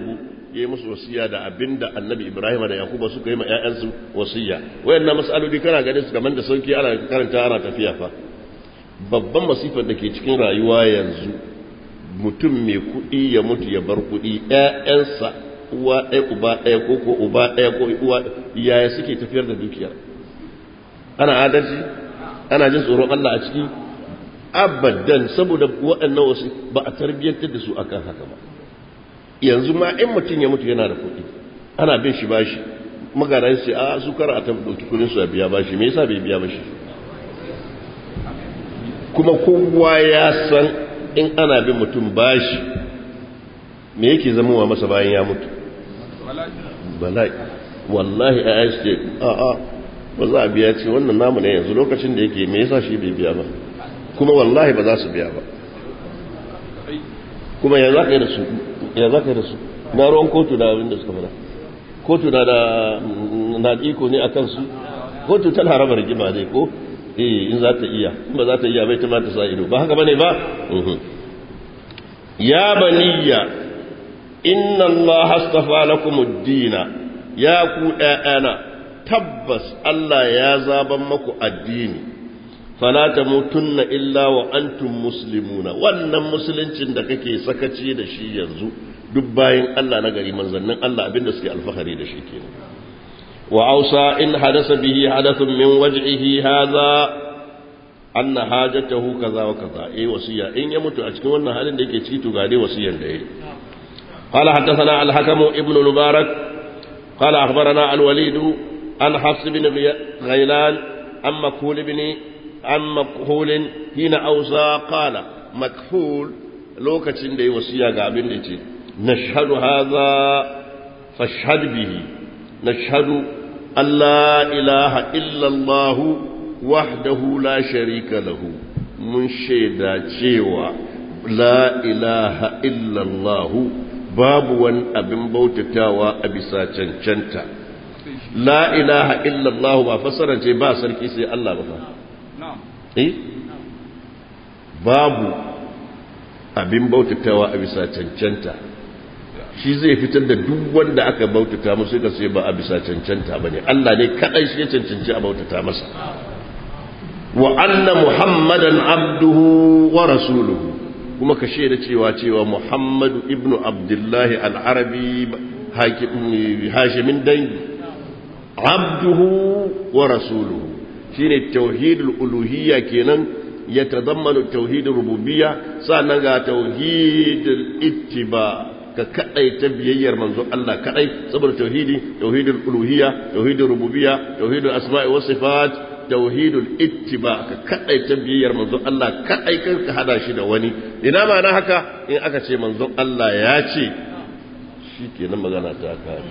ya yi musu wasiya da abinda annabi ibrahim da yakuba suka yi ma 'ya'yansu wasiya wayannan mas'aloli kana ganin su kamar da sauki ana karanta ana tafiya fa babban masifar da ke cikin rayuwa yanzu mutum mai kuɗi ya mutu ya bar kuɗi 'ya'yansa uwa ɗaya uba ɗaya ko ko uba ɗaya ko uwa yaya suke tafiyar da dukiyar ana adalci ana jin tsoron Allah a ciki abadan saboda waɗannan wasu ba a tarbiyyantar da su akan haka ba yanzu ma in mutum ya mutu yana da kuɗi ana bin shi bashi magana sai a su kar a tafi ɗauki kuɗin su a biya bashi me yasa bai biya bashi kuma kowa ya san in ana bin mutum bashi me yake zamowa masa bayan ya mutu bala'i wallahi a yi ce a a ba za a biya ce wannan namu ne yanzu lokacin da yake me yasa shi bai biya ba kuma wallahi ba za su biya ba kuma ya za ka yi da su ya za ka yi da su na ruwan kotu da abin da suka fada kotu na da na iko ne a kansu kotu tana raba rigima ne ko eh in za ta iya in ba za ta iya bai ta ta sa ido ba haka bane ba ya baniya inna Allah astafa lakum ad-dina ya ku ɗayana tabbas Allah ya zaban maku addini fala tamutunna illa wa antum muslimuna wannan musuluncin da kake sakaci da shi yanzu duk bayan Allah na gari manzannin Allah abinda suke alfahari da shi kenan wa ausa in hadasa bihi hadathun min waj'ihi hadha anna hajatahu kaza wa kaza eh wasiya in ya mutu a cikin wannan halin da yake ciki to ga dai wasiyan da yayi قال حدثنا الحكم ابن المبارك قال أخبرنا الوليد عن حفص بن غيلان عن مكحول بن عن مكحول حين أوصى قال مكحول لوكتين دي وصية قابل دي نشهد هذا فاشهد به نشهد أن لا إله إلا الله وحده لا شريك له من شيدا شيوا لا إله إلا الله babu wani abin bautatawa a bisa cancanta la ilaha illallah ba fassara ce ba sarki sai Allah ba fa eh babu abin bautatawa a bisa cancanta shi zai fitar da duk wanda aka bautata musu ka sai ba a bisa cancanta bane Allah ne kadai shi ya cancanci a bautata masa wa anna muhammadan abduhu wa rasuluhu kuma ka shaida cewa cewa Muhammadu ibn Abdullahi al-Arabi hashimin dangi abduhu wa rasuluhu shine tauhidul uluhiyya kenan ya tadammanu tauhidul rububiyya sannan ga tauhidul ittiba ka kadai ta biyayyar manzo Allah kadai saboda tauhidi tauhidul uluhiyya tauhidul rububiyya tauhidul asma'i was sifat tauhidul ittiba ka kadai ta biyayyar manzon Allah kadai kan ka hada shi da wani ina ma na haka in aka ce manzon Allah ya ce shikenan magana ta kare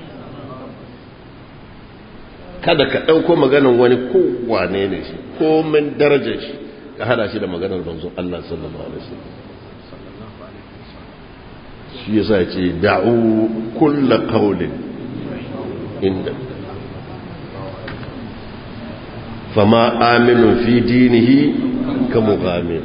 kada ka dauko maganar wani ko wane ne shi ko min darajar shi ka hada shi da maganar manzon Allah sallallahu alaihi wasallam shi yasa ya ce da'u kullu qawlin inda فما آمن في دينه كمغامر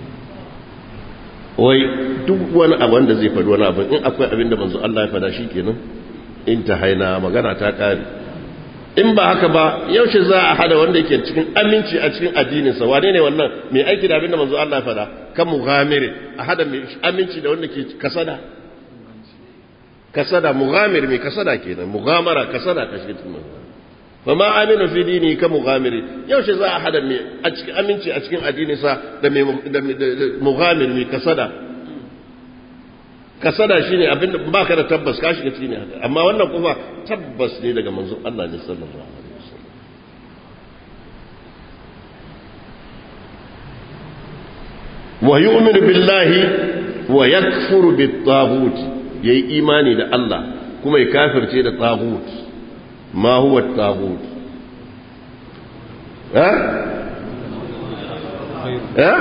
wai duk wani abin da zai faɗi wani abin in akwai abin da manzo Allah ya faɗa shi kenan in ta haina magana ta ƙare in ba haka ba yaushe za a hada wanda yake cikin aminci a cikin addininsa wane ne wannan mai aiki da abin da manzo Allah ya faɗa kan mughamire a hada mai aminci da wanda ke kasada kasada mughamir mai kasada kenan mughamara kasada kashi cikin فما آمن في دينه كمغامر يوش za a hada mai a cikin aminci a cikin addininsa da mai mughamir mai kasada kasada shine abin baka da tabbas ka shiga cikin haka amma wannan kuma tabbas ne daga manzon Allah ne sallallahu alaihi wasallam wa yu'minu billahi wa yakfuru bit-taghut yayi imani da Allah kuma ya kafirce da taghut ما هو الطاغوت ها ها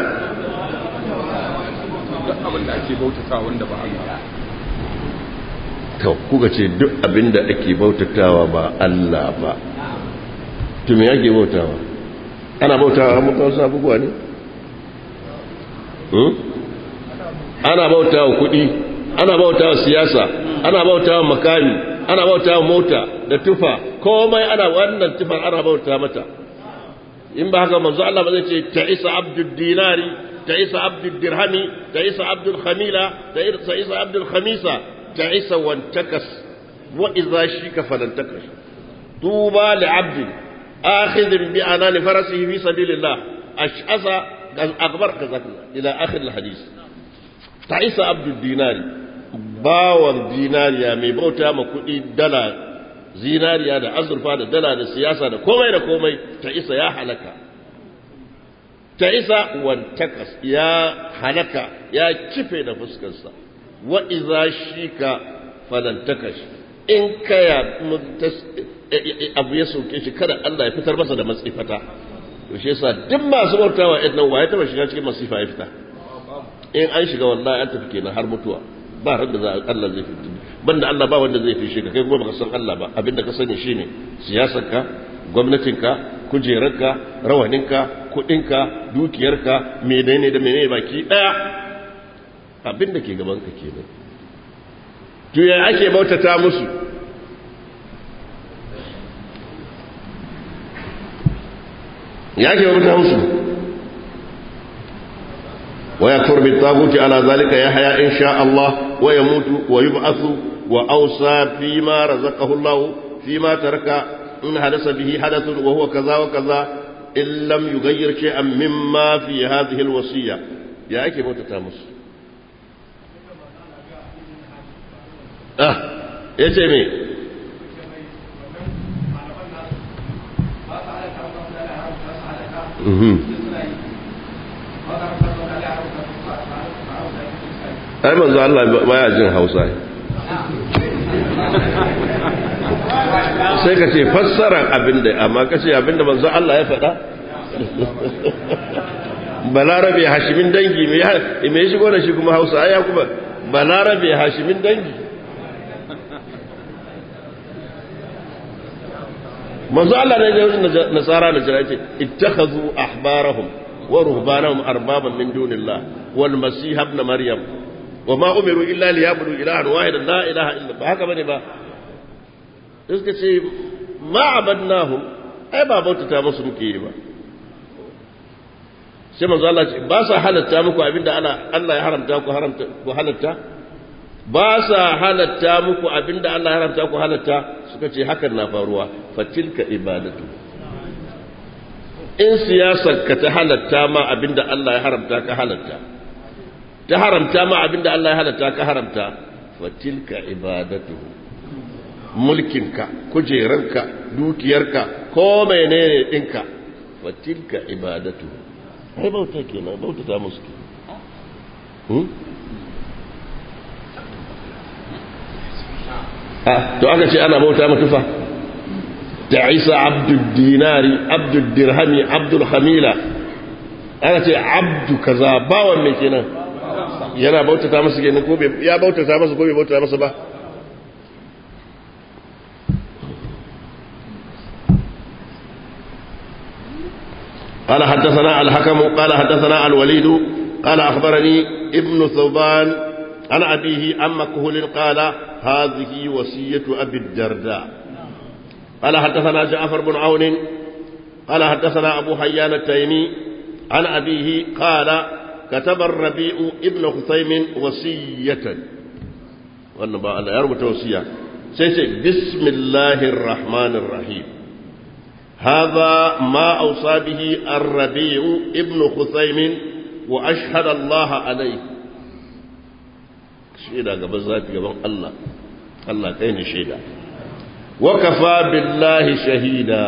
duk abin da ake bautata wanda ba Allah to kuka ce duk abin da ake bautatawa ba Allah ba to me yake bautawa ana bautawa mutan wasu abubuwa ne ana bautawa kuɗi ana bautawa siyasa ana bautawa makami ana bautawa mota da tufa komai ana wannan tufar ana bauta mata in ba haka manzo Allah ba zai ce ta isa abdul dinari ta isa abdul dirhami ta isa abdul khamila ta isa abdul khamisa ta isa wantakas wa idza shika falantakas tuba li abdin akhidh bi anani farasihi fi sabilillah ash'asa akbar kazakla ila akhir alhadith ta isa abdul dinari bawan dinariya mai bauta ma kuɗi dala zinariya da azurfa da dala da siyasa da komai da komai ta isa ya halaka ta isa wantakas ya halaka ya kife da fuskarsa wa iza shika falantakash in kaya abu ya soke shi kada Allah ya fitar masa da matsifata to shi yasa duk masu bautawa idan waye taba shiga cikin masifa ya fita in an shiga wallahi an tafi kenan har mutuwa ba ran da za Allah zai fita banda Allah ba wanda zai fishe ka kai kuma baka san Allah ba abinda ka sani shine siyasarka gwamnatinka kujerarka rawaninka kudinka dukiyarka menene da menene baki daya abinda ke gaban ka kenan to ya ake bautata musu ya ake bautata musu ويكفر بالطاغوت على ذلك يحيى إن شاء الله ويموت ويبعث وأوصى فيما رزقه الله فيما ترك إن حدث به حدث وهو كذا وكذا إن لم يغير شيئا مما في هذه الوصية يا أكي موت تامس آه يتمي ai manzo Allah baya jin Hausa sai ka ce fassarar abinda amma ka ce abinda manzo Allah ya faɗa balarabe hashimin dangi me shigo da shi kuma Hausa ai ya kuma balarabe hashimin dangi manzo Allah ne da nasara da jira ce ittakhadhu ahbarahum wa ruhbanahum arbaban min dunillah wal masih ibn maryam wa ma umiru illa liyabudu ilahan wahidan la ilaha illa ba haka bane ba suka ce ma abadnahum ai ba bautata musu muke yi ba sai manzo Allah ce ba sa halatta muku abinda Allah Allah ya haramta ku haramta ku halatta ba sa halatta muku abinda Allah ya haramta ku halatta suka ce hakan na faruwa fatilka ibadatu in siyasar ka ta halatta ma abinda Allah ya haramta ka halatta ta haramta ma abinda Allah ya halatta ka haramta fatilka ibadatu mulkinka kujeranka dukiyarka ko menene dinka fatilka ibadatu ai bauta kenan bauta ta musu to aka ce ana bauta matufa ta isa abdul dinari abdul dirhami abdul hamila aka ce abdu kaza bawan mai kenan yana bautata masa kenan ko ya bautata masa ko bai bautata masa ba قال حدثنا الحكم قال حدثنا الوليد قال أخبرني ابن ثوبان عن أبيه عن مكهول قال هذه وصية أبي الدرداء قال حدثنا جعفر بن عون قال حدثنا أبو حيان التيمي عن أبيه قال كتب الربيع ابن خثيم وصية وأنما على يربط وصية سيسي بسم الله الرحمن الرحيم هذا ما أوصى به الربيع ابن خثيم وأشهد الله عليه shaida gaban zafi gaban Allah Allah kai ne shaida wa kafa billahi shahida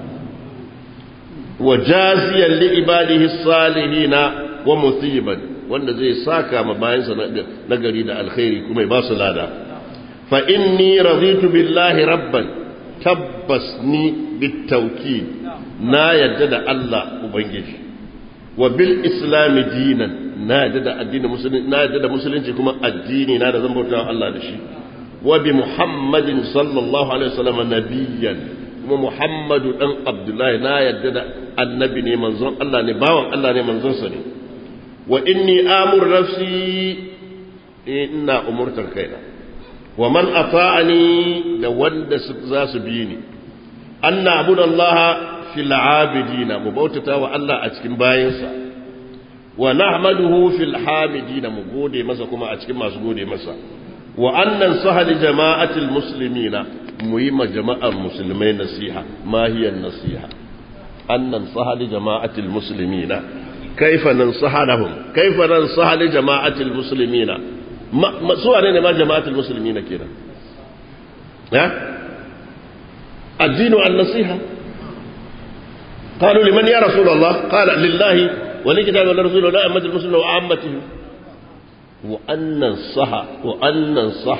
wa jaziyan li ibadihi salihina wa musiban wanda zai saka ma bayansa na gari da alkhairi kuma ya ba su lada fa inni raditu billahi rabban tabbas ni bitawkid na yadda da Allah ubangiji wa bil islami dinan na yadda da addinin musulunci na yadda da musulunci kuma addini na da zan bauta Allah da shi wa bi muhammadin sallallahu alaihi wasallam nabiyyan kuma muhammadu dan abdullahi na yadda da annabi ne manzon Allah ne bawan Allah ne manzon sa ne wa inni amur nafsi ina umurtar kaina wa man ata'ani da wanda za su bi ni anna abudallaha fil abidina mu bautata wa Allah a cikin bayansa wa nahmaduhu fil hamidina mu gode masa kuma a cikin masu gode masa wa annan sahali jama'atil muslimina mu yi ma jama'ar musulmai nasiha ma hiya nasiha annan sahali jama'atil muslimina kaifa nansaha lahum kaifa nansaha li jama'atil muslimina ma su ne ma jama'atil muslimina kenan ha الدين النصيحة قالوا لمن يا رسول الله قال لله ولكتاب ولرسول ولا أمة المسلمين وعامته وأن ننصح وأن ننصح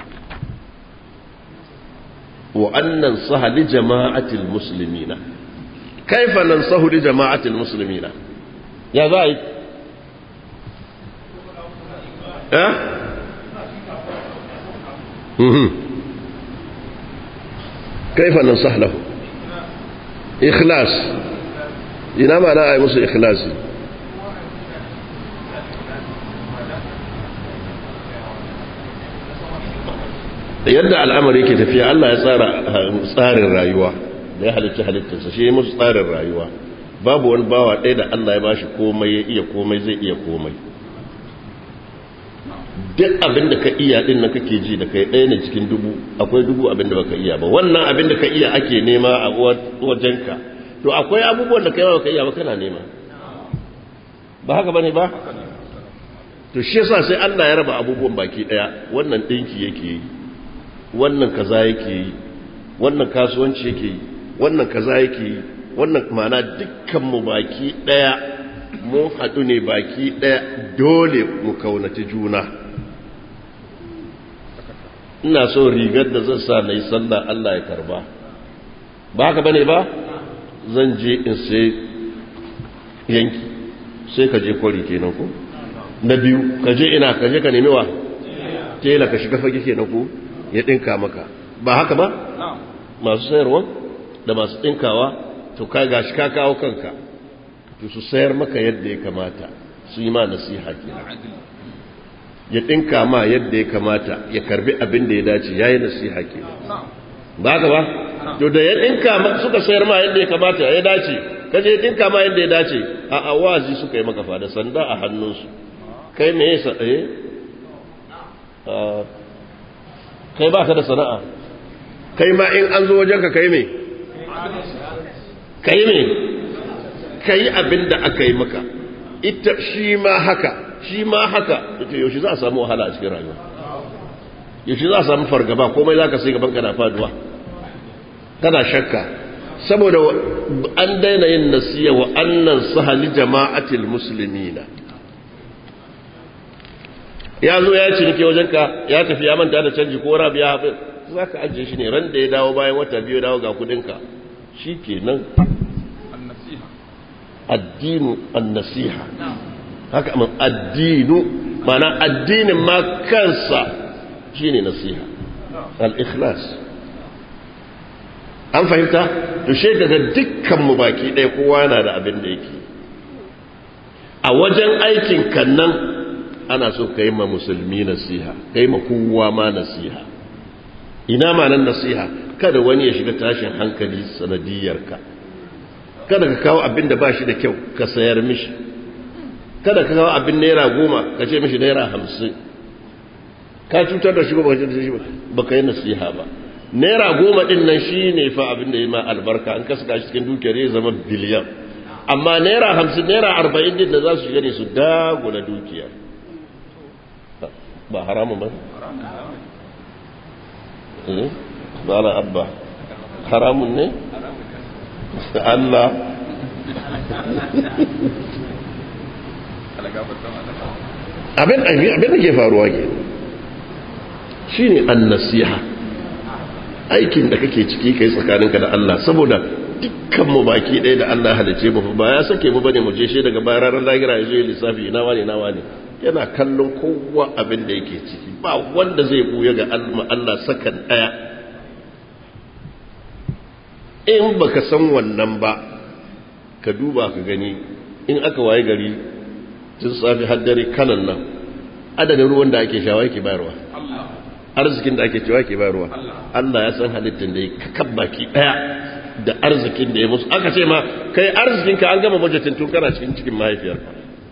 وأن ننصح لجماعة المسلمين كيف ننصح لجماعة المسلمين يا زايد ها أه؟ كيف ننصح له إخلاص ina ma na a yi musu ikhlasi yadda al'amari ke tafiya Allah ya tsara tsarin rayuwa da ya halitta halittarsa shi musu tsarin rayuwa babu wani bawa ɗaya da Allah ya bashi komai ya iya komai zai iya komai duk abin da ka iya din na kake ji da kai ɗaya ne cikin dubu akwai dubu abin da baka iya ba wannan abin da ka iya ake nema a wajenka to akwai abubuwan da kai ba ka iya ba kana nema ba haka bane ba to shi yasa sai Allah ya raba abubuwan baki daya wannan dinki yake yi wannan kaza yake yi wannan kasuwanci yake yi wannan kaza yake yi wannan ma'ana dukkan mu baki daya mu haɗu ne baki daya dole mu kaunaci juna ina so rigar da zan sa na yi sallah Allah ya karba ba haka bane ba zan je in sai yanki sai ka je kwari kenan ko na biyu ka je ina ka je ka nemi wa tela ka shiga fage kenan ko ya dinka maka ba haka ba masu sayarwa da masu dinkawa to ka gashi ka kawo kanka to su sayar maka yadda ya kamata su yi ma nasiha kenan ya dinka ma yadda ya kamata ya karbi abin da ya dace yayi nasiha kenan ba haka ba to da ya dinka suka sayar ma yadda ya kamata ya dace kaje ya dinka ma yadda ya dace a awazi suka yi maka fada sanda a hannunsu kai me yasa eh kai ba ka da sana'a kai ma in an zo wajen ka kai me kai me kai abin da aka yi maka ita shi ma haka shi ma haka ita yaushe za a samu wahala a cikin rayuwa yaushe za a samu fargaba komai za ka sai gaban ka na faduwa kana shakka saboda an daina yin nasiya wa annan sahali jama'atil muslimina ya zo ya cinike wajenka ya tafi ya manta da canji ko rabi ya hafi za ka ajiye shi ne ran da ya dawo bayan wata biyu dawo ga kudinka shi ke nan addinu annasiha haka amma addinu mana addinin ma kansa shine nasiha al-ikhlas an fahimta to she daga dukkan mu baki ɗaya kowa yana da abin da yake a wajen aikin kan nan ana so ka yi ma musulmi nasiha ka yi ma kowa ma nasiha ina ma nan nasiha kada wani ya shiga tashin hankali sanadiyarka kada ka kawo abin da ba shi da kyau ka sayar mishi kada ka kawo abin naira goma ka ce mishi naira hamsin ka cutar da shi ba ka cutar da shi ba ka yi nasiha ba naira goma din nan shi ne fa abin da ya ma albarka an kasa shi cikin dukiyar ya zama biliyan amma naira hamsin naira arba'in din da za su shiga ne su dagula dukiyar ba haramun ba eh ba na abba haramun ne Allah abin abin da ke faruwa ke shine an-nasiha aikin da kake ciki kai tsakaninka da Allah saboda dukkan mu baki ɗaya da Allah halice mu ba ya sake mu bane mu je shi daga bayan ranar lahira ya zo ya lissafi ina wane ina wane yana kallon kowa abin da yake ciki ba wanda zai buya ga Allah sakan ɗaya in baka san wannan ba ka duba ka gani in aka waye gari tun safi har dare kanan nan adadin ruwan da ake shawa yake bayarwa arzikin da ake cewa ke bayarwa Allah ya san halittar da ya kakab baki daya da arzikin da ya musu aka ce ma kai arzikinka an gama bajetin tun kana cikin cikin mahaifiyarka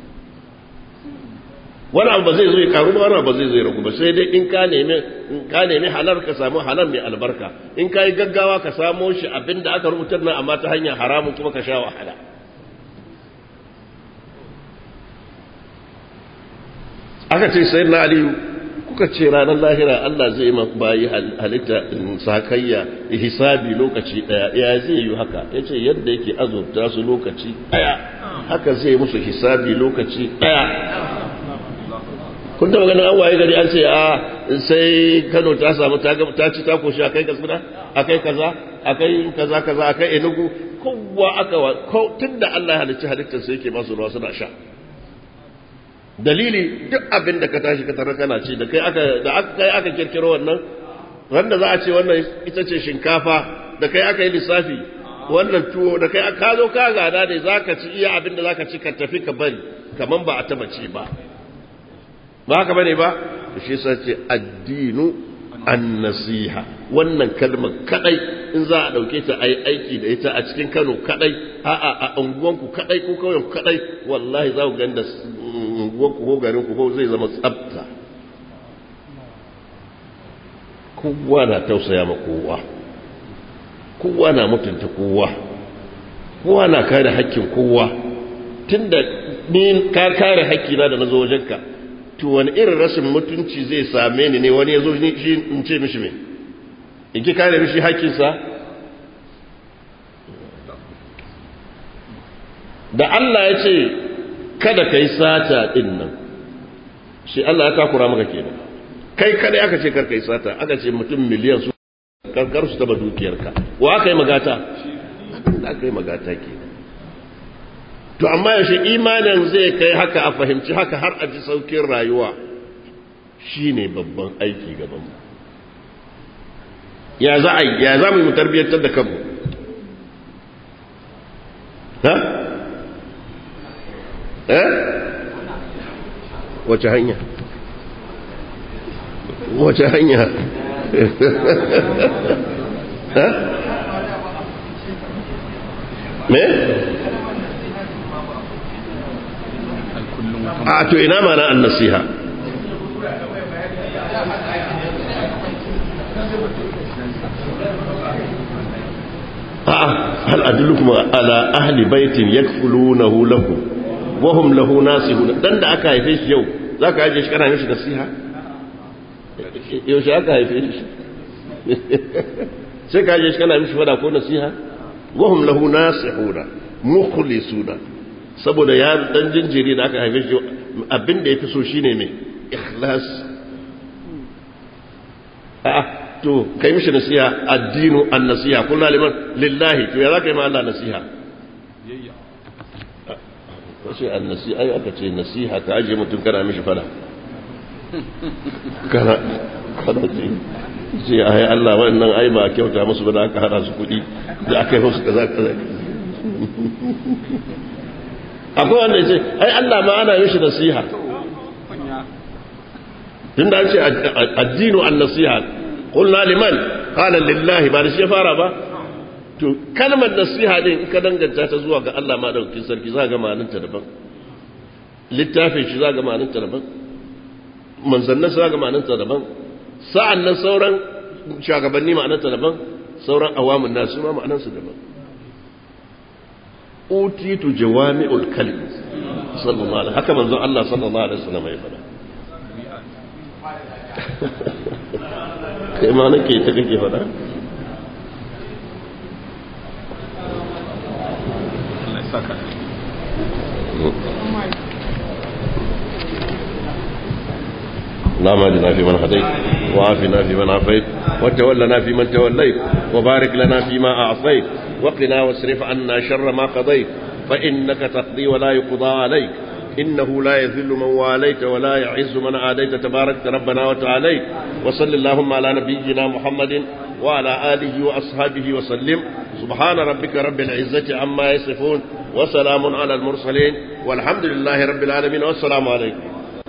wani abu ba zai zo ya karu ba wani abu ba zai zo ya ragu ba sai dai in ka nemi in ka nemi halal ka samu halal mai albarka in ka yi gaggawa ka samo shi abin da aka rubutar nan amma ta hanyar haramun kuma ka sha wahala aka ce sai na aliyu kuka ce ranar lahira Allah zai ma bayi halitta sakayya hisabi lokaci daya ya zai yi haka ya ce yadda yake azurta su lokaci daya haka zai musu hisabi lokaci daya kun taba ganin an waye gari an ce a sai Kano ta samu ta ta ci ta koshi akai kasuna akai kaza akai kaza kaza akai enugu kowa aka ko tunda Allah ya halicci halittar sai yake masu ruwa suna sha dalili duk abin da ka tashi ka tarar kana ce da kai aka da aka kai aka kirkiro wannan wanda za a ce wannan ita ce shinkafa da kai aka yi lissafi wannan tuwo da kai ka zo ka gada ne zaka ci iya abin da zaka ci ka tafi ka bari kaman ba a taba ci ba ba haka bane ba shi yasa ce addinu an-nasiha wannan kalmar kadai in za a dauke ta ayi aiki da ita a cikin Kano kadai a a a unguwanku kadai ko kauyen ku kadai wallahi za ku ganda unguwanku ko garin ku ko zai zama tsafta kowa na tausaya ma kowa kowa na mutunta kowa kowa na kare hakkin kowa tunda ni ka kare hakkina da nazo wajenka to wani irin rashin mutunci zai same ni ne wani ya zo shi in ce mishi me in ki kare mishi hakkinsa da Allah ya ce kada ka yi sata ɗin nan shi Allah ya takura maka kenan kai kada aka ce kar ka yi sata aka ce mutum miliyan su karkar su taba dukiyarka wa aka yi magata da aka yi magata kenan to amma yaushe imanin zai kai haka a fahimci haka har a ji saukin rayuwa shine babban aiki gaban mu ya za a ya za mu tarbiyyantar da kanmu ha eh wace hanya wace hanya ha me a to ina mana an nasiha a'a hal adullukum ala ahli baitin yakfulunahu lakum wa hum lahu nasihun dan da aka haife shi yau zaka aje shi kana mishi nasiha yau shi aka haife shi sai ka aje shi kana mishi fada ko nasiha wa hum lahu nasihuna mukhlisuna saboda ya dan jinjiri da aka haife shi abin da yafi so shine me ikhlas a'a to kai mishi nasiha addinu an-nasiha kullu liman lillahi to ya zaka yi ma Allah nasiha wace an-nasiha ai aka ce nasiha ka aje mutum kana mishi fada kana kana ce ce ai Allah wannan ai ba kyauta musu ba da aka hada su kuɗi da aka yi musu kaza kaza akwai wanda ya ce ai Allah ma ana yin shi nasiha tun da an ce addinu an nasiha qulna liman qala lillahi ba da shi ya fara ba to kalmar nasiha din in ka danganta ta zuwa ga Allah ma daukin sarki za ga ma'anarta daban littafin shi za ga ma'anarta daban manzannin za ga ma'anarta daban sa'an nan sauran shugabanni ma'anarta daban sauran awamun nasu ma ma'anarsu daban utitu jawami'ul kalim sallallahu alaihi haka manzon Allah sallallahu alaihi wasallam ya fada kai ma nake ta kake fada Allah ya saka اللهم اهدنا فيمن هديت وعافنا فيمن عافيت وتولنا فيمن توليت وبارك لنا فيما اعطيت وقنا واصرف عنا شر ما قضيت فانك تقضي ولا يقضى عليك انه لا يذل من واليت ولا يعز من عاديت تبارك ربنا وتعاليت وصل اللهم على نبينا محمد وعلى اله واصحابه وسلم سبحان ربك رب العزه عما يصفون وسلام على المرسلين والحمد لله رب العالمين والسلام عليكم